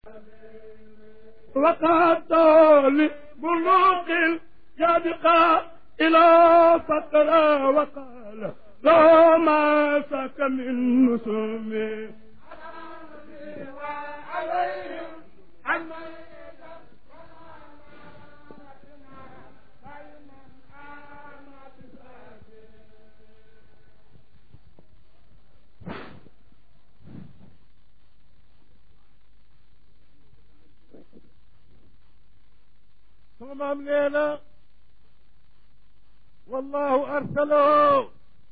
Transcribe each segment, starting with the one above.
وقد لبلوغ الجابقة إلى فقر وقال لا ما سك من نسومي عليهم عما sama maam nee na wallahu arsalahu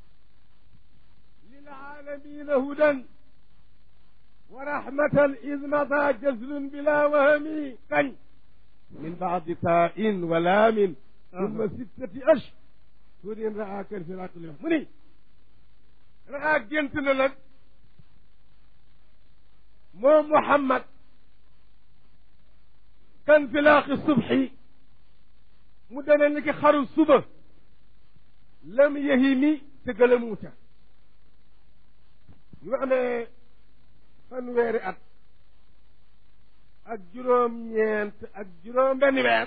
lilaalamina hudan wa rahmatan id mada jazlun bila wahami kañ min baadi tain wa laamin summa sittati ash surin raa kan firaqli mu ni raa gént na nag moom Muhammad kan filaaqi subxi mu dana ni ki xaru suba lam yahimi te gëlamuuta ñu amee fanweeri at ak juróom-ñeent ak juróom benn weer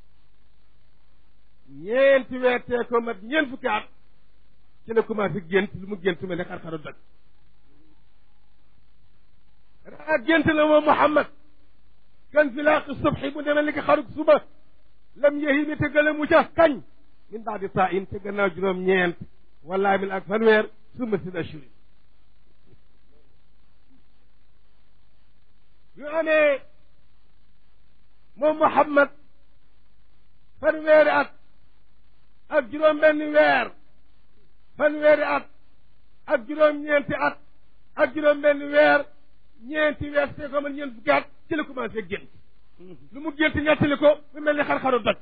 ñeenti weer tee ko mat ñeent fukki at ci la commencé gént lu mu gént mel ne xar-xaru doj raa gént na moom Muhammad kan filaaqi subxi bu demee ni ki xarug suba lam yahimi te gëlamu ca kañ min baadi taa in te gannaaw juróom ñeent wala min ak fanweer summa sin ashuri yu amee moom Muhammad fanweeri at ak juróom benn weer fanweeri at ak juróom ñeenti at ak juróom benn weer ñeenti weer te ko man ñeent fukki at ci la commencé gént lu mu gént ñettali ko mu mel ni xar-xaru doj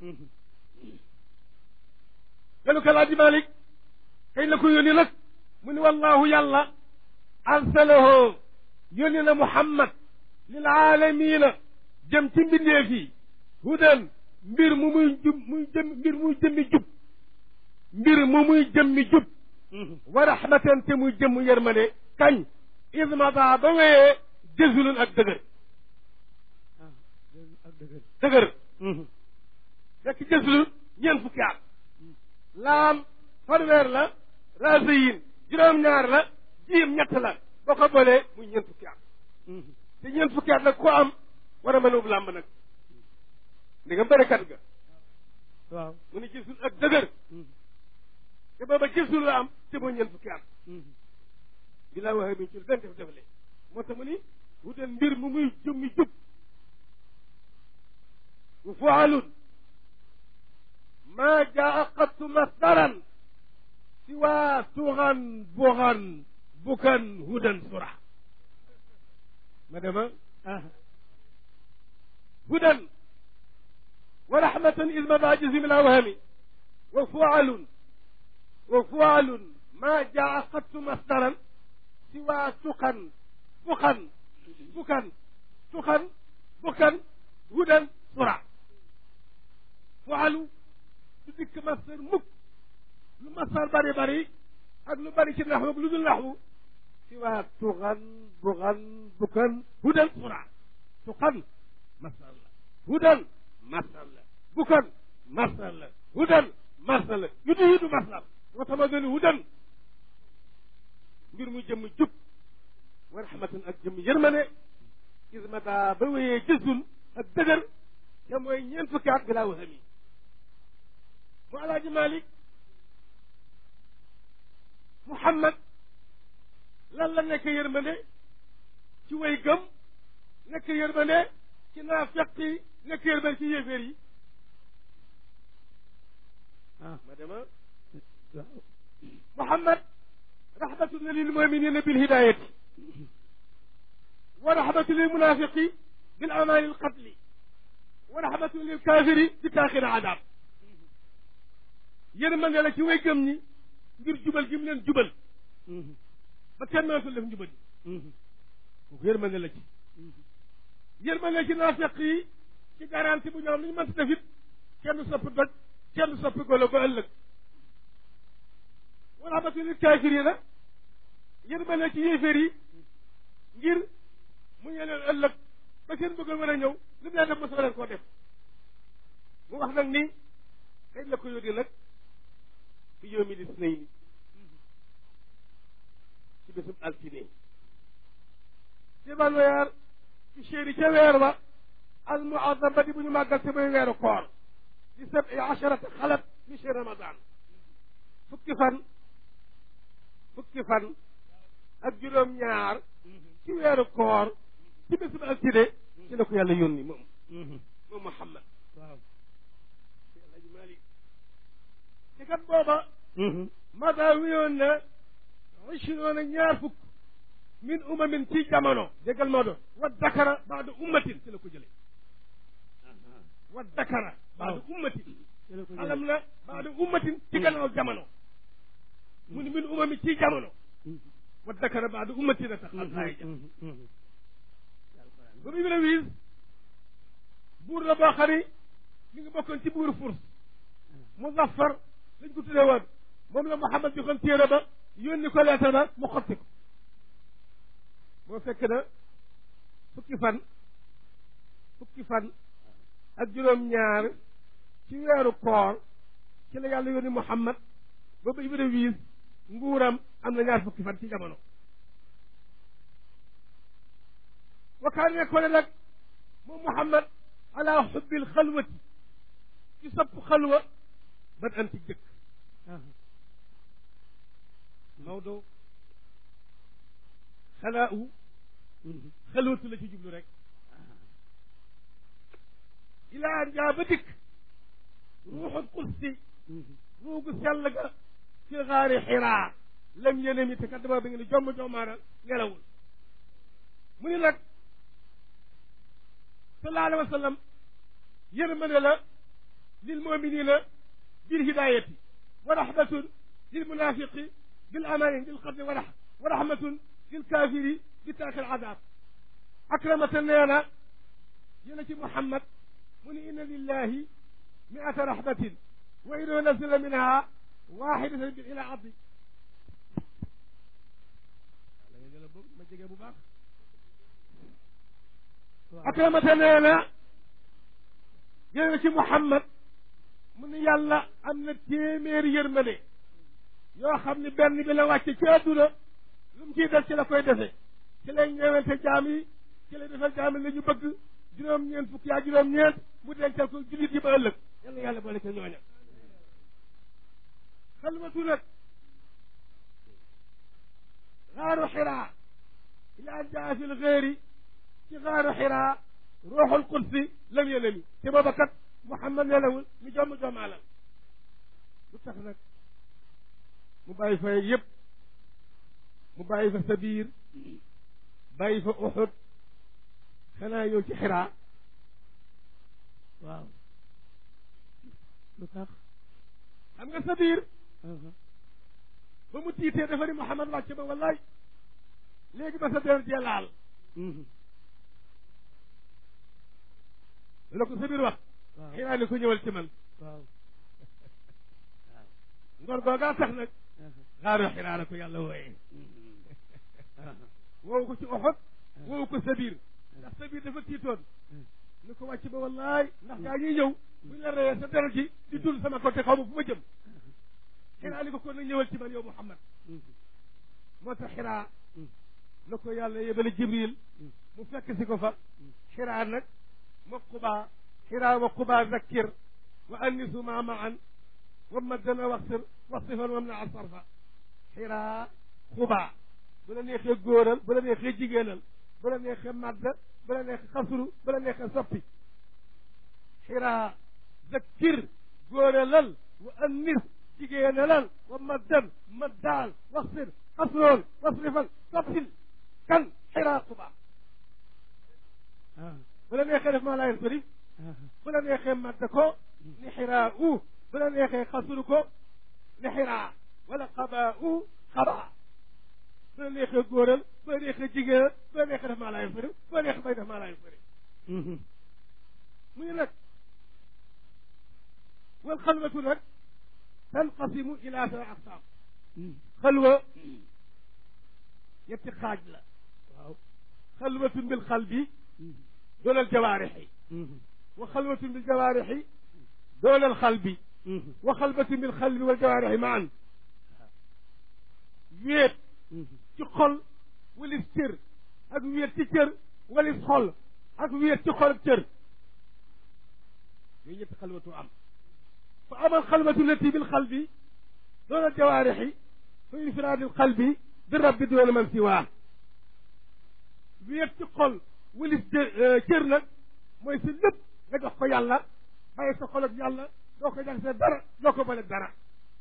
ganu ko laa di Malik kañ la ko yónni nag mu ni wallahu yàlla arsalahu yónni na Muhammad lil aalamiina jëm ci mbindeef yi hudan mbir mu muy jub muy jëm mbir muy jëmmi jub mbir mu muy jëmmi jub wa rahmatan te muy jëmm yërmande kañ ismata ba wéyee jësulun ak dëgër dëgër fekk jësulun ñeent fukki at laam fanweer la rasiyin juróom-ñaar la jiim ñett la boo ko boolee muy ñeent fukki at te ñeent fukki at nag ku am war a mën a ub làmb nag ndi nga bërekat ga waaw mu ne gisul ak dëgër te booba gisul la am te mooy ñeent fukki at bi laa waxee bi ci benn def defale moo tax mu ni wutal mbir mu muy jëmmi jub wa fualun maa jaa qattu masdaran siwa tuxan buxan bukan hudan sura ma dema hudan wa rahmatan iz mada jazim la wahami wa fualun wa fualun maa jaa qattu masdaran siwa tuxan buxan bukan tuxan bukan hudan sura fualu du dikk masdar mukk lu masdar bari bari ak lu bari ci naxwu lu dul naxwu si waa tuxan buxan bukan hudan sura tuxan masdar la hudan masdar la bukan masdar la hudan masdar la yu du yudu masdar moo tax ma gën hudan mbir mu jëmm jub wa rahmatan ak jëmm yërmane ismata ba wéyee jësul ak dëgër te mooy ñeent fukki at bi laa waxami mu alaaji malik muhammad lan la nekk yërmande ci way gëm nekk yërmande ci naafeq yi nekk yërmande ci yéeféer yi ah ma dema muhammad rahmatun lil muminina bil hidayati wa rahmatun lil munafiqi bil amali al qatli wa rahmatun lil kafiri bi taaxir adab yërmande la ci way gëm ñi ngir jubal gi mu leen jubal ba kenn mënatul def njubal yi kooku yërmande la ci yërmande ci naafeq yi ci garanti bu ñoom li ñu mënta def it kenn du soppi doj kenn du soppi golo ba ëllëg wa rahmatun lil kafirina yërmande ci yéeféer yi ngir mu ñe leen ëllëg ba seen bëggoon war a ñëw li mu leen def mosoo leen koo def mu wax nag ni kañ la ko yónnee nag fi yawmi lisnayni ci bésub altine ci ban weer ci chéri ca weer ba al muazzam ba di bu ñu màggal te muy weeru koor di sabi asharata xalat mi ci ramadan fukki fan fukki fan ak juróom ñaar ci weeru koor ci bésub altine ci la ko yàlla yónni moom moom Muhammad waaw Alaaji Malik ci kat booba mada wiyoon na ishruuna ñaar fukk min umamin ci jamono déggal moo doon wa dakara baada ummatin ci la ko jële wa dakara baada ummatin alam na baada ummatin ci gannaaw jamono mu ni min umami ci jamono wa dakara baada ummatin a tax alxaaya ja ba muy wiis buur la boo xam ni mi ngi bokkoon ci buur furs muzaffar lañ ko tuddee woon moom la Muhammad joxoon téere ba yónni ko leetar ba mu xotti ko boo fekk na fukki fan fukki fan ak juróom-ñaar ci weeru koor ci la yàlla yónni Muhammad ba ba Ibra wiis nguuram am na ñaar fukki fan ci jamono wakaan ne ko ne nag moom Muhammad ala xubbil xalwati ci sopp xalwa ban am ci jëkk Maodo xalaa u xalwatu la ci jublu rek ilaa njaa ba dikk ruuxul qudsi ruugu sell ga ci xaari xiraa lam yéene mi te kat dama bi nga ne jomm jommaaral nelawul mu ni nag sallallahu alayhi wa sallam yërmande la lil muminina bil hidayati wa rahmatun lil munafiqi bil amani bil qadri wa wa rahmatun lil kafiri bi tark al adab akramata nee na yéena ci Muhammad mu ni inna lillahi miata rahmatin wa in nazala minha waxidatan bi ila abdi ma jege bu baax akramata nee na yéena ci Muhammad mu ni yàlla am na téeméeri yërmande yoo xam ni benn bi la wàcce ci àdduna lu mu ciy def ci la koy defe ci lay ñeewante jaam yi ci lay defal jaam yi la ñu bëgg juróom-ñeent fukki yaa juróom-ñeent mu dencal ko jullit yi ba ëllëg yàlla yàlla boole ca ñooña xalwatu nag xaaru xiraa ilaa jaa fi lxéeri ci xaaru xiraa ruuxul qudsi lam yenami te booba kat Muhammad nelawul ñu jomm jommaalal lu tax nag mu bàyyi fa yëpp mu bàyyi fa Sabiir bàyyi fa Uxud xanaa yow ci xiraa waaw lu tax xam nga Sabiir ba mu tiitee dafa ni Muhammad wàcc ba wallaay léegi ba sa der jee laal la ko Sabiir wax waaw xiraa ni ko ñëwal ci man waaw ngor googaa tax nag xaaru xiraa la ko yàlla wooyee woowu ko ci Uxud woowu ko Sabiir ndax Sabiir dafa tiitoon ni ko wàcc ba wallaay ndax gaa ñuy ñëw buñ la reyee sa deret ji di dul sama côté xaw ma fu ma jëm xiraa ni ko kon nag ñëwal ci man yow Muhammad moo tax xiraa la ko yàlla yebale Jibril mu fekk si ko fa xiraa nag ma qubaa xiraa wa qubaa zakkir wa annisu ma maan wa maddana waxsir wasifan wam na asarfa xiraa xubaa bu la neexee góoral bu la neexee jigéenal bu la neexee madda bu la neexee xasru bu la neexee soppi xiraa zakkir góoralal wa annis jigéenalal wa maddan maddaal waxsir xasrool wasrifal soppil kan xiraa xubaa bu la neexee def maa laa yansarif bu la neexee madda ko ni xiraa u bu la neexee xasru ko ni xiraa wala xabaa u xabaa bu la neexee góoral bu la neexee jigéenal bu la neexee def maa laa yansarif bu la neexee bay def maa laa yansarif mu ngi nag wal xalwatu nag tanqasimu ila sa aqsaam xalwa ñetti xaaj la waaw xalwatun bil xalbi doon al jawaarixi wa xalwatun bil jawaarixi doon al xalbi wa xalbatun bil xalbi wal jawaarixi maan wéet ci xol walis cër ak wéet ci cër walis xol ak wéet ci xol ak cër yooyu ñetti xalwatu am fa amal xalwatu lati bil xalbi doon al jawaarixi fa infiraadil xalbi bi rabbi doon man siwaa wéet ci xol walis cër nag mooy si lépp nga jox ko yàlla bàyyi sa xol ak yàlla doo ko jaxase dara doo ko bale dara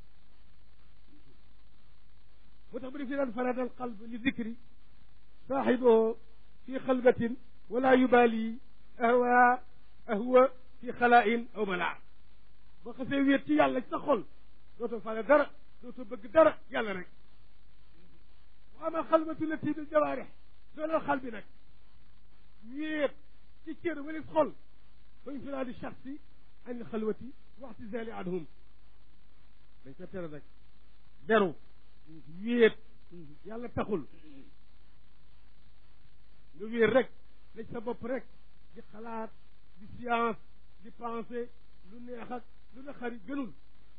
moo tax bu def si daan faradal qalb li dicri saaxibuhu fi xalbatin wala yubaali ahwa ahwa fi xalain aw malaa boo xasee wéet ci yàlla ci sa xol dootoo fale dara dootoo bëgg dara yàlla rek wa ama xalbatu lati bil jawaarix doolal xal bi nag wéet ci cër walis xol fa infiraadi shaxsi an il xalwati waxtisaali anhum dañ ko tere nag beru wéet yàlla taxul nga wéet rek lañ sa bopp rek di xalaat di science di pensée lu neex ak lu na xari gënul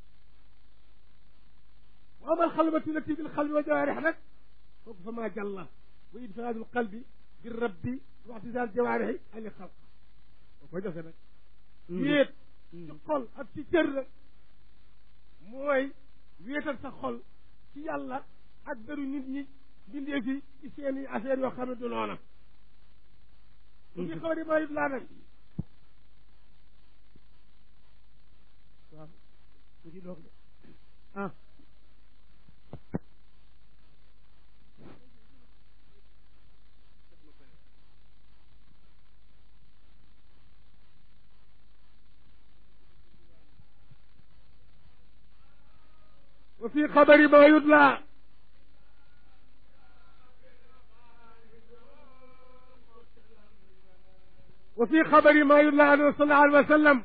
wa amal xalwati lati bil xalbi wa jawaarix nag kooku fa maa jàlla wa infiraadul qalbi bi rabbi waxtisaal jawaarixi ani xalq boo koy defee nag wéet ci xol ak ci cër la mooy wéetal sa xol ci yàlla ak beru nit ñi bindee fi ci seeni affaire yoo xam ne du noona bu fi xaw di mayut laa nag waaw mu ci doog de ah وفي خبر ما يدلى وفي خبر ما يدلى عنه صلى الله عليه وسلم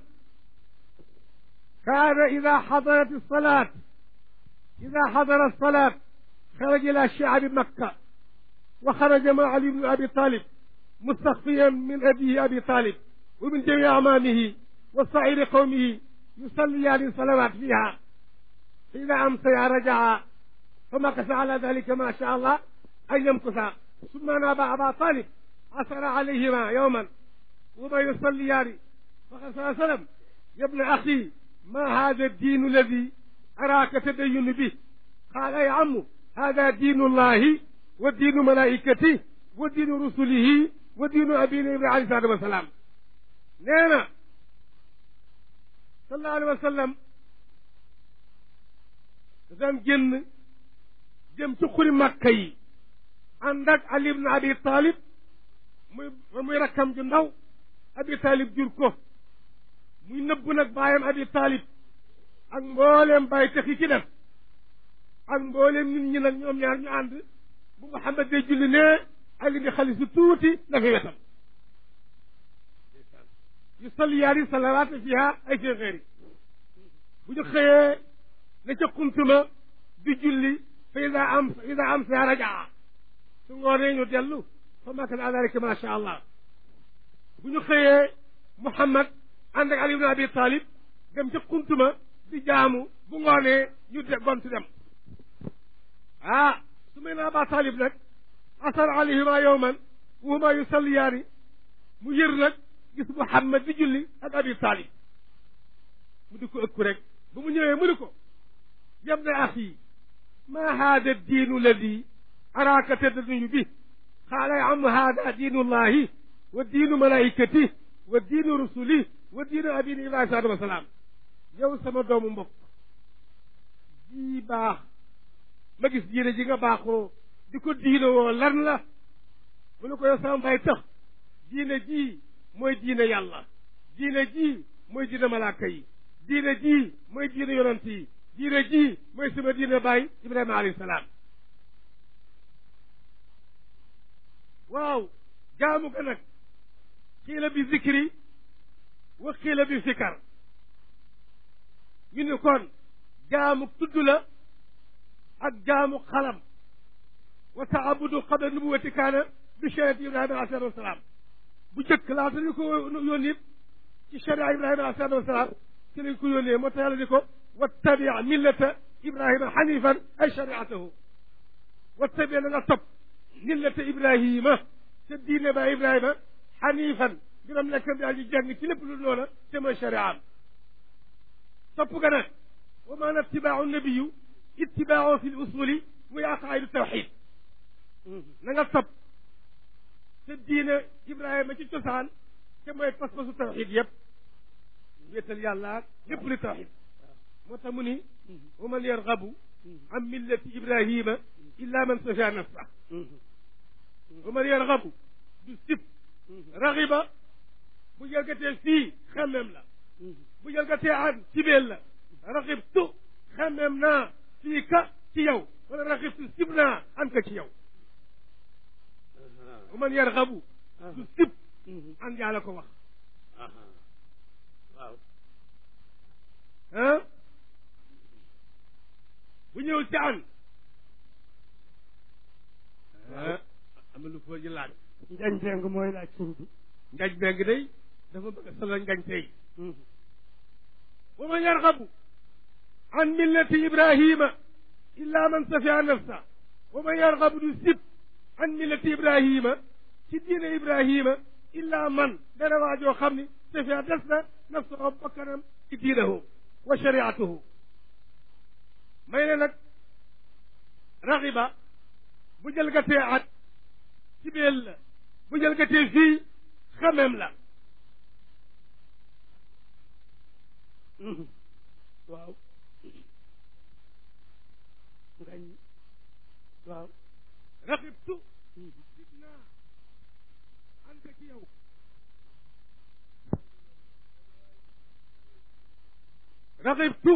كان إذا حضرت الصلاة إذا حضر الصلاة خرج إلى شعب مكة وخرج مع علي بن أبي طالب مستخفيا من أبيه أبي طالب ومن جميع أعمامه وصعيد قومه يصليان الصلوات فيها فإذا أمسي رجع فمكث على ذلك ما شاء الله أن يمكث ثم ناب أبا طالب عثر عليهما يوما وما يصليان فقال صلى الله عليه وسلم يا ابن أخي ما هذا الدين الذي أراك تدين به قال يا عم هذا دين الله ودين ملائكته ودين رسله ودين أبينا إبراهيم عليه الصلاة والسلام نينا صلى الله عليه وسلم daan génn jëm ci xuri màkka yi ànd ak Ali ibn Abi Talib muy muy rakkam ju ndaw Abi Talib jur ko muy nëbbu nag baayam Abi Talib ak mbooleem bàyyi tex yi ci def ak mbooleem nit ñi nag ñoom ñaar ñu ànd bu Muhammad dee julli ne Ali di xali su tuuti dafa wetam yu salliyaani salawaat fiha ay fi xeeri bu ñu xëyee ne ca xuntuma di julli fa ida am ida am sa rajaa su ngoonee ñu dellu fa makana adalika ma sha allah bu ñu xëyee Muhammad ànd ak Ali ibn Abi Talib dem ca xuntuma di jaamu bu ngoonee ñu de gontu dem ah su may na Aba Talib nag asar alayhima yowman wa huma yusalliyaani mu yër nag gis Muhammad di julli ak Abi Talib mu di ko ëkku rek ba mu ñëwee mu ni ko يا ابن أخي ما هذا الدين الذي أراك تدعو به قال يا عم هذا دين الله والدين ملائكته والدين رسله والدين أبينا إبراهيم عليه السلام yow sama doomu mbokk ji baax ma gis diine ji nga baaxoo di ko diine woo lan la mu ne ko yow sama mbay tax diine ji mooy diine yàlla diine ji mooy diine malaaka yi diine ji mooy diine yonant yi diine ji mooy sama diine baay ibrahima alayhi salaam waaw jaamu ga nag xiila bi zikri wa xiila bi fikar ñu ni kon jaamu tudd la ak jaamu xalam wa taabudu qabla nubuwati kaana bi shariati ibrahima alayhi salaam bu jëkk laata ñu ko yónni ci sharia ibrahima alayhi salaatu wasalaam ci lañ ko yónnee moo tax yàlla di ko wattabi millata ibrahima xanifan ay shariatahu wattabi na nga topp millata ibrahima te diine ba ibrahima xanifan biram nekk bi aji jàng ci lépp lu noona te mooy shariaam topp ga nag wa maana ittibaau nabiyu ittibaau fi l usuli muy aqaidu tawxid na nga topp te diine ibrahima ci cosaan te mooy pas-pasu tawxid yëpp wéetal yàlla lépp li tawxid moo tax mu ni wa man yargabu an millati ibrahima illa man safiya nafsa wa man yargabu du sib raxiba bu jalgatee fii xemmem la bu jalgatee an cibeel la raxibtu xemmem naa fii ka ci yow wala raxibtu sib naa an ka ci yow wa man yargabu du sib an yàlla ko wax waaw ah bu ñëw ci an ah am na lu ko ji laaj njañ deng mooy laaj tur bi ngañ beng day dafa bëgg a solo ngañ tey wa man yargabu an millati ibrahima illa man safiya nafsa wa man yargabu du sib an millati ibrahima ci diine ibrahima illa man dana waajoo xam ni safiya des na nafsahu bakkanam ci diinahu wa shariatuhu may ne nag raxiba bu jëlgatee at ci beel la bu jëlgatee fii xamem la waaw ngañ waaw raxibtu sib naa anta ci yow raxibtu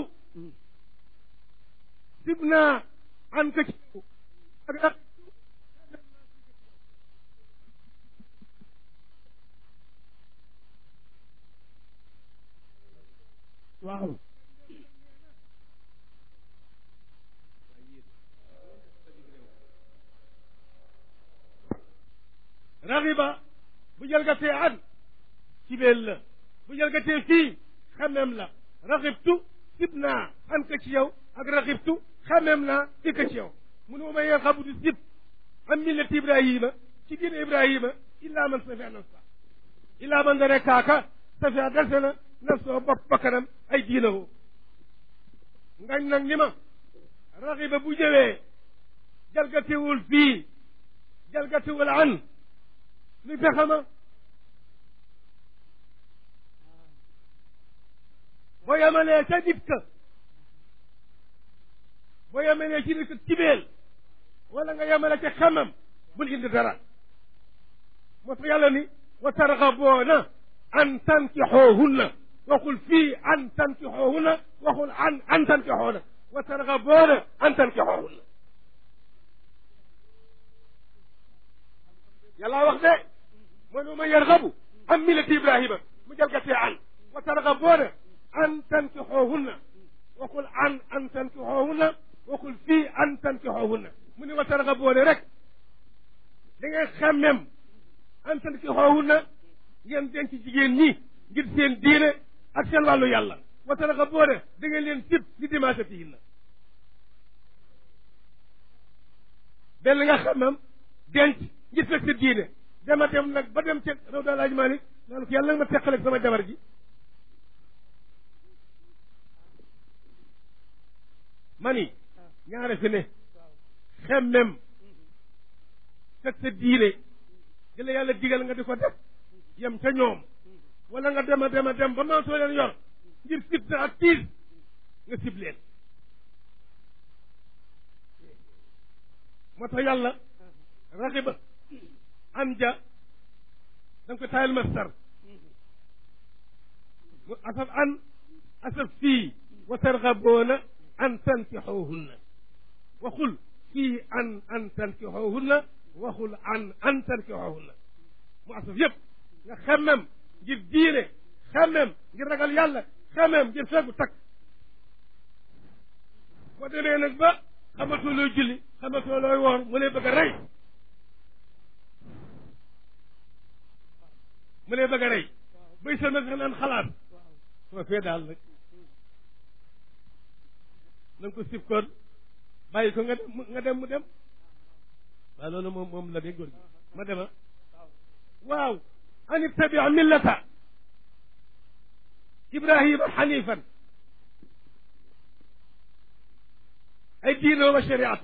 sib naa anta ci yow ak raxibtu waaw raxiba bu jalgatee an ci beel la bu jalgatee fii xamem la raxibtu sib naa an ka ci yow ak raxibtu xamem naa fi ka ci yow mu ne ma may xabu du sib am millati ibrahima ci diine ibrahima illa man safia nafsa illa man dane kaaka safia dese na nafsa bopp bakkanam ay diinahu ngañ nag ni ma raxiba bu jëwee jalgatewul fii jalgatewul an lu fexe ma boo yemalee ca nit ka boo yemalee ci nit ka cibeel wala nga yemale ca xamam bul indi dara moo tax yàlla ni wa targaboona an tankixoohunna waxul fii an tankixoohunna waxul an an tankixoona wa targaboona an tankixoohunna yàlla wax de mooy nu ma yargabu an millati ibrahima mu jalgatee an wa targaboona an tankixoohunna waxul an an tankixoohunna waxul fii an tankixoohunna mu ni wa targaboona rek da ngeen xemmem an tankixoohunna ngeen denc jigéen ñi ngir seen diine ak seen wàllu yàlla wa targaboona da ngeen leen sib li dimaasatihinna benn nga xemmem denc ngir fekk sa diine dama dem nag ba dem ca raw daal laaj Malik naan ko yàlla nga ma teqaleeg sama jabar ji mani ñaare fi ne xemmem fekk sa diine di la yàlla digal nga di ko def yem ca ñoom wala nga dem a dem a dem ba maatoo leen yor ngir fitna ak tiis nga sib leen moo tax yàlla raxiba an ja da nga ko taayal mastar mu asaf an asaf fii wa targaboona an tankixoohunna waxul fii an an tankixoohunna waxul an an tankixoohunna mu asaf yëpp nga xemmem ngir diine xemmem ngir ragal yàlla xemmem ngir fegu takk boo demee nag ba xamatoo looy julli xamatoo looy woor mu lay bëgg a rey mu lay bëgg a rey bay sa nga naan xalaat soo fee daal nag na nga ko sib koon bàyyi ko nga dem nga dem mu dem waaw loolu moom moom la de góor gi ma dema waaw an ittabi millata ibrahima xanifan ay diine wa shariatu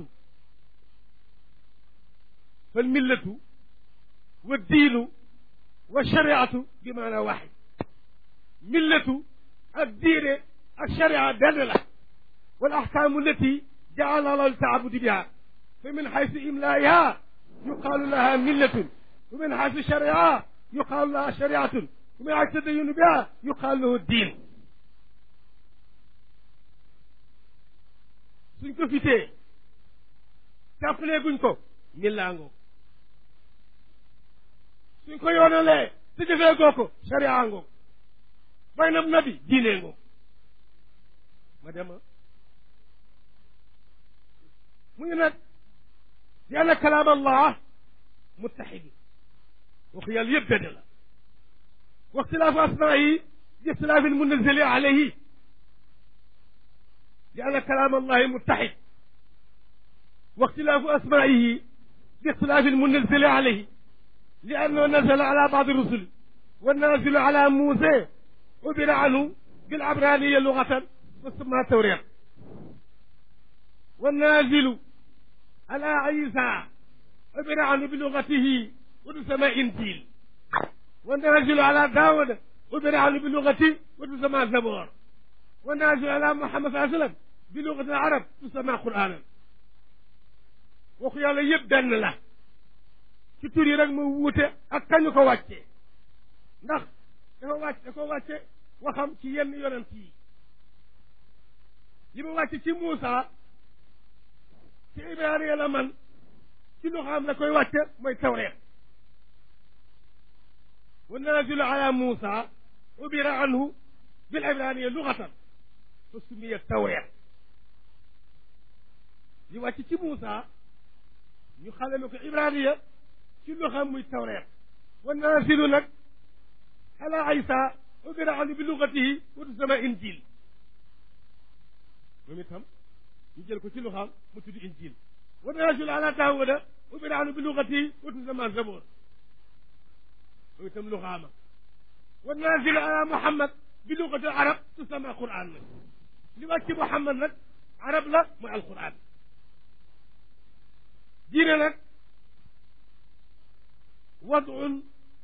fal millatu wa diinu wa shariatu bi maana waxid millatu ak diine ak sharia benn la wal axkaamu allati jaala allahu ltaabudi biha fa min xaysu imlaiha yuqaalu laha millatun wa min xaysu shariha yuqaalu laha shariatun wa min xaysu tadayunu biha yuqaalu lahu diin suñ ko fitee jàppalee guñ ko millaangoo suñ ko yoonalee te jëfee goo ko sharia ngoo bay nab nabi diinee ngoo ma dema mu ngi nag di anna kalaam allah muttaxidu waxu yàlla yëpp benn la wa ixtilaafu asmaayi bi ixtilaafi almunazali alayhi di anna kalaam allahi muttaxid wa ixtilaafu asmaayihi bi ixtilaafi almunazali alayhi li annahu nazala ala baadi rusuli والنازل على موسى عبر عنه بالعبرانية لغة وسمى التوريق والنازل على عيسى عبر عنه بلغته وتسمى إنجيل والنازل على داود عبر عنه بلغته وتسمى زبور والنازل على محمد صلى الله عليه وسلم بلغة العرب تسمى قرآنا waxu yàlla yëpp benn la ci tur yi rek mu wuute ak kañu ko wàccee ndax dafa wàcc da ko wàcce waxam ci yenn yonent yi li mu wàcc ci Muusa ci Ibrahima la man ci lu xam la koy wàcce mooy tawreet wa nazilu ala Muusa ubira anhu bil ibraniya lugatan fa sumiya tawreet li wàcc ci Muusa ñu xalame ko ibraniya ci lu xam muy tawreet wa nazilu nag ala Isa ubira anhu bi lugatihi wa tusama injil moom itam ñu jël ko ci lu xam mu tudd injil wa nazilu ala Daawuda ubira anhu bi lugatihi wa tusama zabur moom itam lu xaama wa nazilu ala Muhammad bi lugati arab tusama Qur'an nag li wàcc Muhammad nag arab la mooy alquran diine nag wadun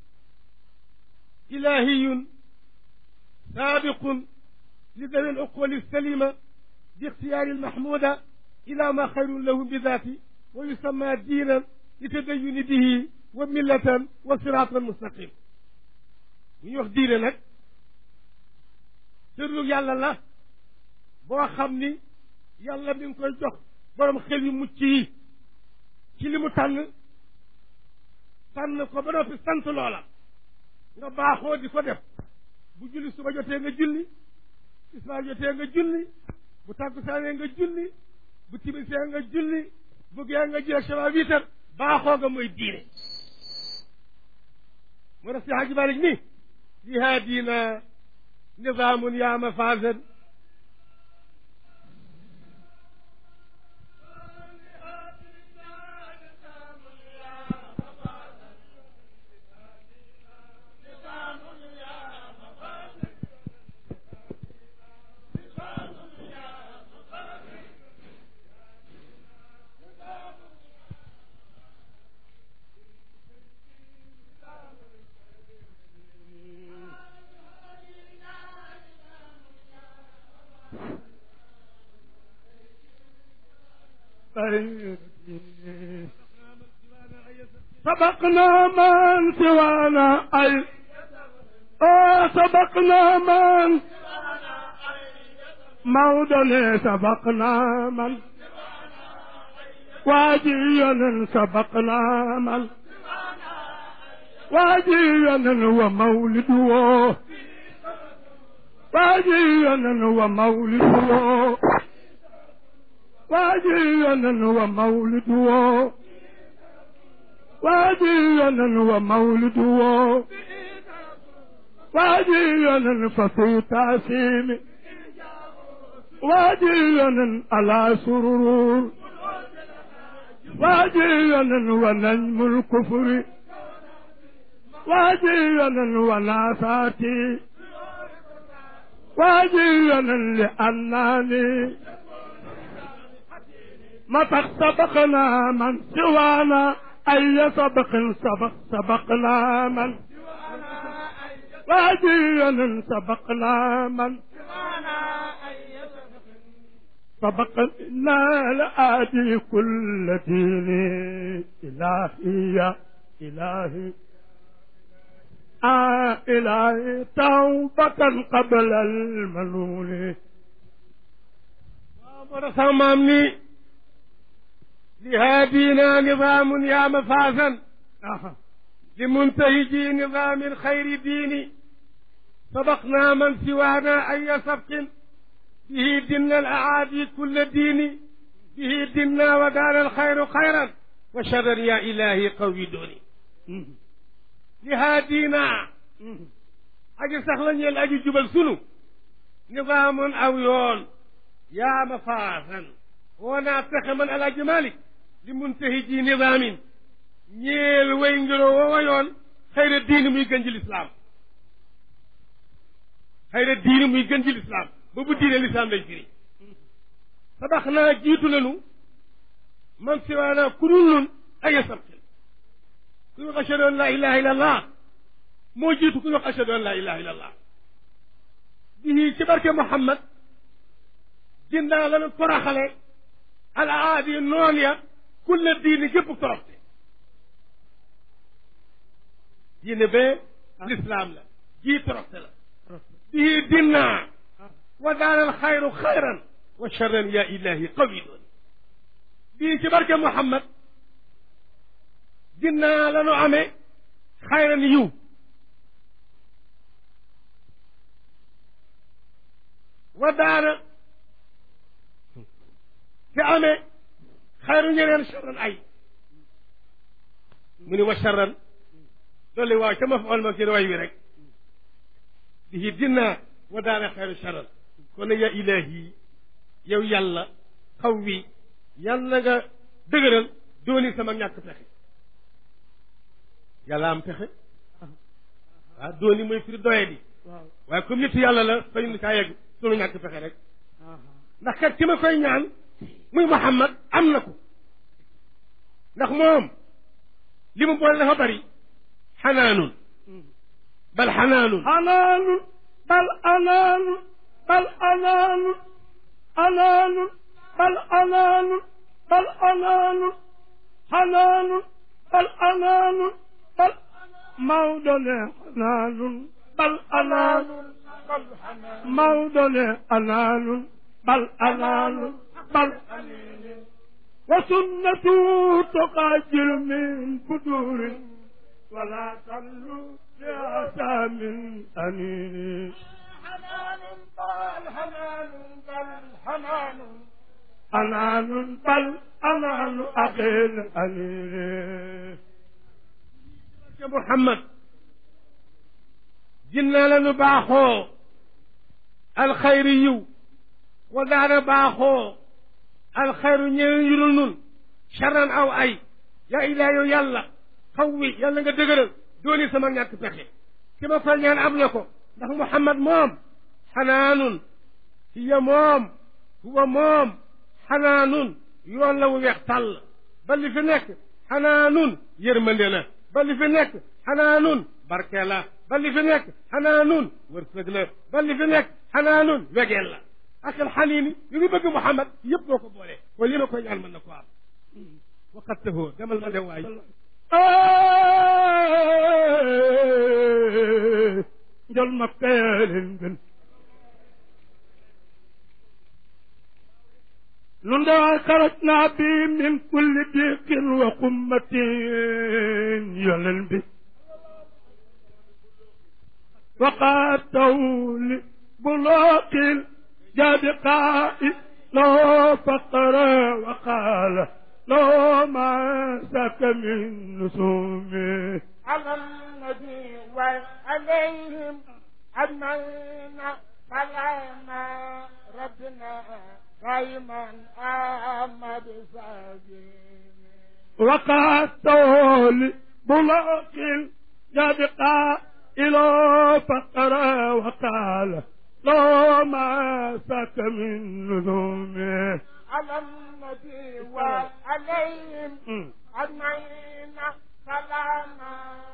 إلهي سابق لذوي العقول السليمة باختيار المحمودة إلى ما خير لهم بذاته ويسمى دينا لتدين به وملة وصراطا مستقيم ñu wax diine nag tërlu yàlla la boo xam ni yàlla mi ngi koy jox borom xel yu mucc yi ci li mu tànn tànn ko ba noppi sant loola nga baaxoo di ko def bu julli suba jotee nga julli tisbaar jotee nga julli bu tàkkusaanee nga julli bu timisee nga julli bu gee nga jël saba wiitar baaxoo nga mooy diine moo tax si Haaji Malik ni li haadina nizaamun yaa mafaasan سبقنا من سوانا أي آه سبقنا من موضنا سبقنا من واجيا سبقنا من واجيا ومولده واجيا ومولده واجيا ومولده واجيا ومولده واديا ففي تعسيم واديا على سرور واديا ونجم الكفر واديا وناساتي واديا لأنني متى سبقنا من سوانا أي سبق سبق سبقنا من واديا سبقنا من سبقنا لآتي كل دين إلهي يا إلهي آه إلهي توبة قبل المنون ورث مامني لهادينا نظام يا مفازا آه. لمنتهجي نظام الخير ديني سبقنا من سوانا أي سبق به دنا الأعادي كل دين به دنا ودار الخير خيرا وشرا يا إلهي قوي دوني مم. لهادينا مم. aji sax la ñeel aji jubal sunu nizaamun aw yoon yaa ma faasan woo naa pexe man alaaji malik li muntahi ji nizaamin ñeel way ngiroo woowa yoon xayra diini muy gën ji lislaam xayra diini muy gën ji lislaam ba bu diine lislaam lay firi sabax naa jiitu lanu man siwaana ku dul nun ay sabqin kuy wax ashhadu an laa ilaha illa allah moo jiitu kuy wax ashhadu an laa ilaha illa allah bii ci barke Muhammad ginnaaw la nu toroxale al aadi noon ya kulle diini gépp toroxte diine bee lislaam la jii toroxte la bii dinnaa wa daanal xayru xayran wa charran ya ilahi qawi doon bii ci barke Muhammad ginnaaw la nu amee xayran yiw wa daana te amee xayru ñeneen charran ay mu ni wa charran loolu waaw ca ma fa ma ci way wi rek dihi dinaa wa daana xayru charran kon ya ilahi yow yàlla xaw wi yàlla nga dëgëral dooni sama ñàkk pexe yàlla am pexe waaw dooni mooy firi doye di waaw waaye comme nit yàlla la fañ ni kaa yegg sunu ñàkk pexe rek ah. ndax kat ki ma koy ñaan muy Muhammad am na ko ndax moom li mu boole dafa bari xanaanun bal xanaanun حنان بل أنان بل أنان أنان بل أنان بل أنان حنان بل أنان بل موضن حنان بل أنان موضن أنان بل أنان بل وسنته تقاجر من بدور ولا تلو لأتى من أنين حنان بل حنان بل حنان أنان بل أنان أخيل أنين ke Muhammad jinnaa la nu baaxoo alxayri yiw wa daana baaxoo alxayru ñeneen yu dul nun charan aw ay yaa ilaa yow yàlla xaw wi yàlla nga dëgëral dooni sama ñàkk pexe ki ma fal ñaan am na ko ndax Muhammad moom xanaanun hiya moom huwa moom xanaanun yoon la wu weex tàll ba li fi nekk xanaanun yërmande la ba li fi nekk xanaanun barke la ba li fi nekk xanaanun wërsëg la ba li fi nekk xanaanun wegeel la ak alxaliimi yu ngi bëgg Muhammad yëpp boo ko boolee kon li ma koy ñaan mën na ko am waqat tahoo demal ma dem waay njol ma peelen gën nun daa xarajnaa bi min kulli diqin wa qummatin yolen bi وقاتوا لبلاق جاد قائد له فقر وقال له ما سك من نسومه على النبي وعليهم أجمعين سلام ربنا دائما أحمد ساجين وقعته لبلاق يبقى إلى فقر وقال لو ما سك من نذومه على النبي وعليهم م. أجمعين سلام